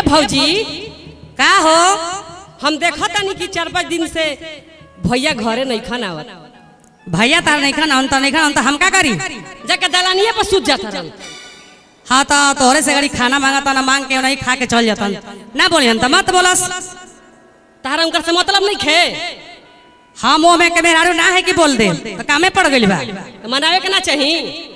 भौजी का हो हम देखा तानी कि चार पाँच दिन से भैया घरे नहीं खाना आवत भैया तार नहीं खाना हम तो नहीं खाना तो हम का करी जाके दलानिए पर सूत जाता रहन हाँ तो तोहरे से गड़ी खाना मांगा ना मांग के नहीं खा के चल जाता ना बोली हम तो मत बोलस तारा उनकर से मतलब नहीं खे हम वो में के मेहरारू ना है कि बोल दे तो कामे पड़ गइल बा तो मनावे के ना चाही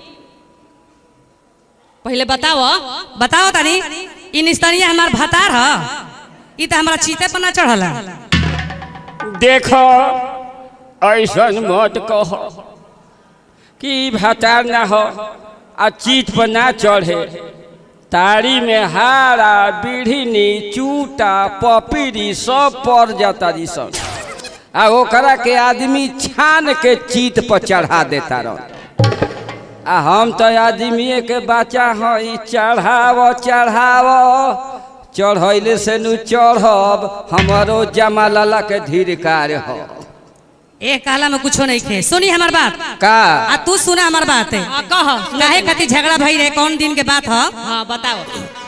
पहले बताओ बताओ तनी इ निस्तरिया हमार भतार ह इ त हमरा चीते पर ना चढ़ला देखो ऐसन मत कह कि भतार ना हो आ चीत पर ना चढ़े तारी में हारा बीढ़नी चूटा पपीरी सब पड़ जाता जी सब आ ओकरा के आदमी छान के चीत पर चढ़ा देता रह आ हम तो आदमीए के बच्चा हई चढ़ाव चढ़ाव चढ़ैले से नु चढ़ब हमारो जमा लाला के धीरकार हो ए काला में कुछो नहीं खे सुनी हमार बात का आ तू सुना हमार बात है हाँ कह काहे कति झगड़ा भई रहे कौन दिन के बात ह हाँ बताओ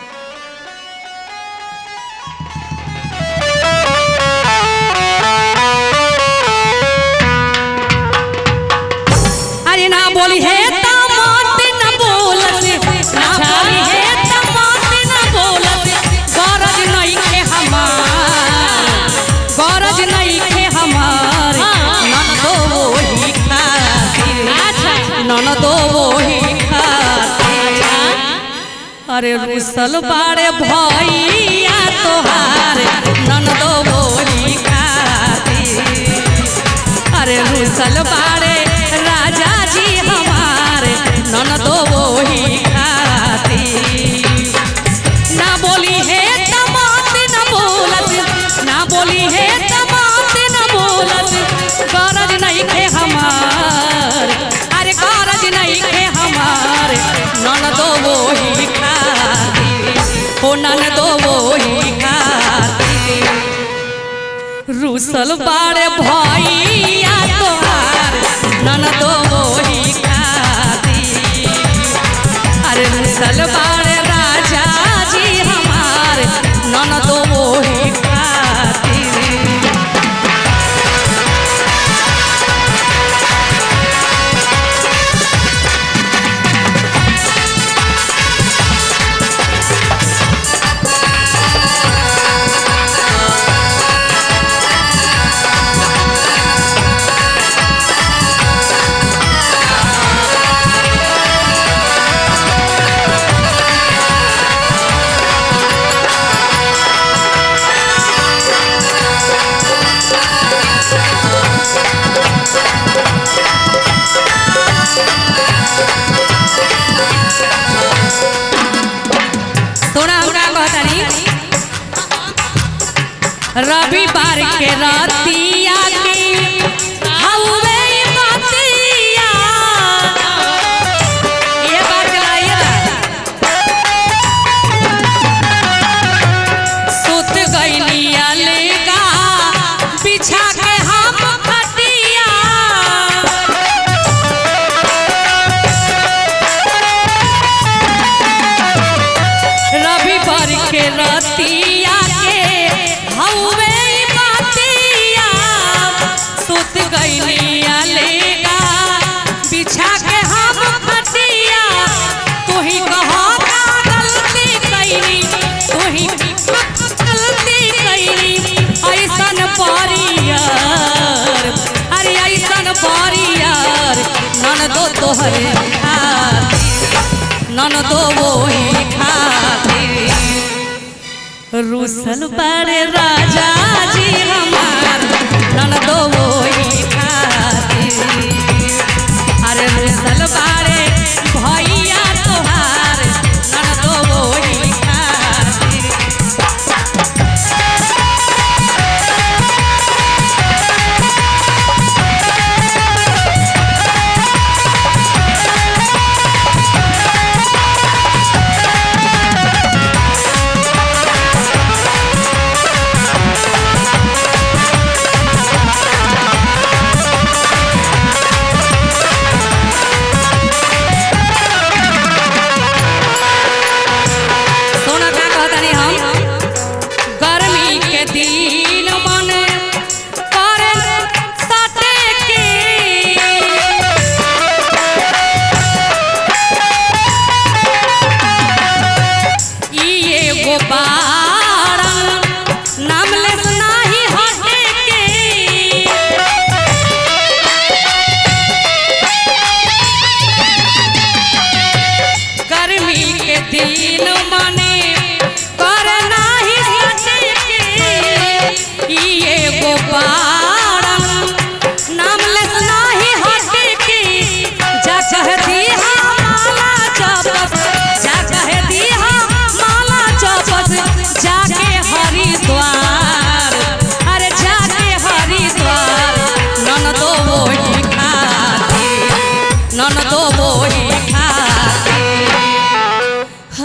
अरे ना बोली है त मत न बोलत ना बोली है त मत न बोलत गरज नहीं के हमार गरज नहीं के हमार नन दो वही खातिर नन दो वही खातिर अरे रुसल बाड़े भैया तोहार नन दो वही खातिर अरे रुसल बाड़े राजा जी हमारे नन दो वही खातिर ना बोली है तमात न बोलत ना बोली है तमात न बोलत गरज नहीं खे हमार अरे गरज नहीं खे हमार नन दो वही खातिर हो नन दो वही खातिर रुसल बाड़े भैया तोहार नन दो वही खातिर अरे रुसल बाड़े राजा जी हमार नन दो वही खातिर सोना हमरा कहतानी रविवार के रातिया के हवे बतिया ये बात चलाइए सुत गइलिया लेगा बिछा के हम खटिया रविवार के रतिया के हवे बातिया सुत गइलिया लेगा बिछा के हम खटिया तू ही कहो का गलती कइनी तू ही गलती कइनी ऐसन परियार अरे ऐसन परियार नन दो तोहरे खातिर नन दो वही खातिर रुसल बड़े राजा जी हमार नन दो वही खातिर अरे रुसल बड़े भैया तोहार नन दो वही खातिर Thank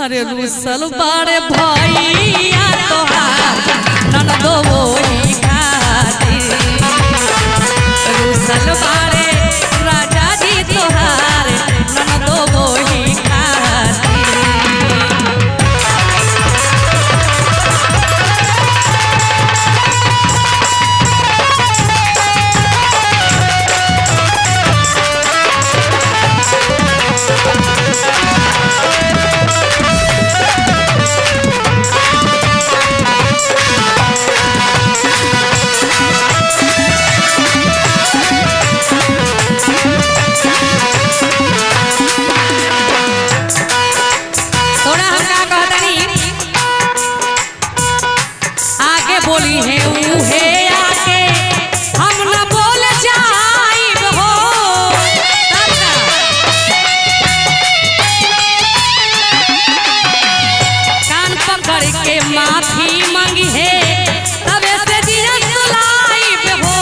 अरे रुसल बाड़े भैया तोहार ननदो वही खातिर रुसल बाड़े राजा जी तोहार ननदो वही खातिर थोड़ा हम का कहतनी आगे बोली है ऊ है आगे हम न बोल जाइब हो तब ना। कान पकड़ के माफी मांगी है तबे से दिया सुलाइब हो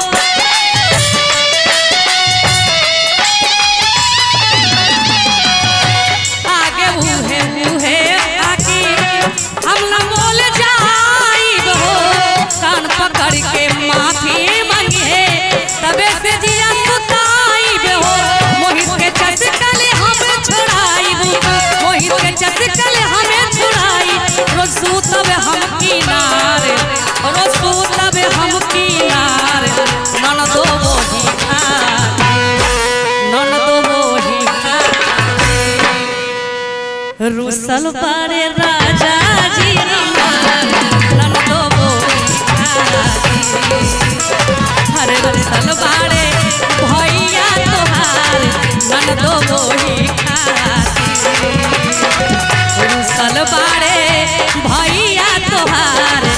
आगे उहे उहे आगे हम न बोल जाइब हो कान पकड़ के माफी मांगे तबे से जिया सुताइब हो मोहित के चटकल हम छोड़ाइब मोहित के चटकल हमें छोड़ाई रोज सुतब हम किनारे रोज सुतब हम किनारे ननदो वही खाते ननदो वही खाते रुसल पारे राजा जी हमार ननदो वही खाते हरे रुसल पारे भैया तोहार ननदो वही खाते रुसल पारे भैया तोहार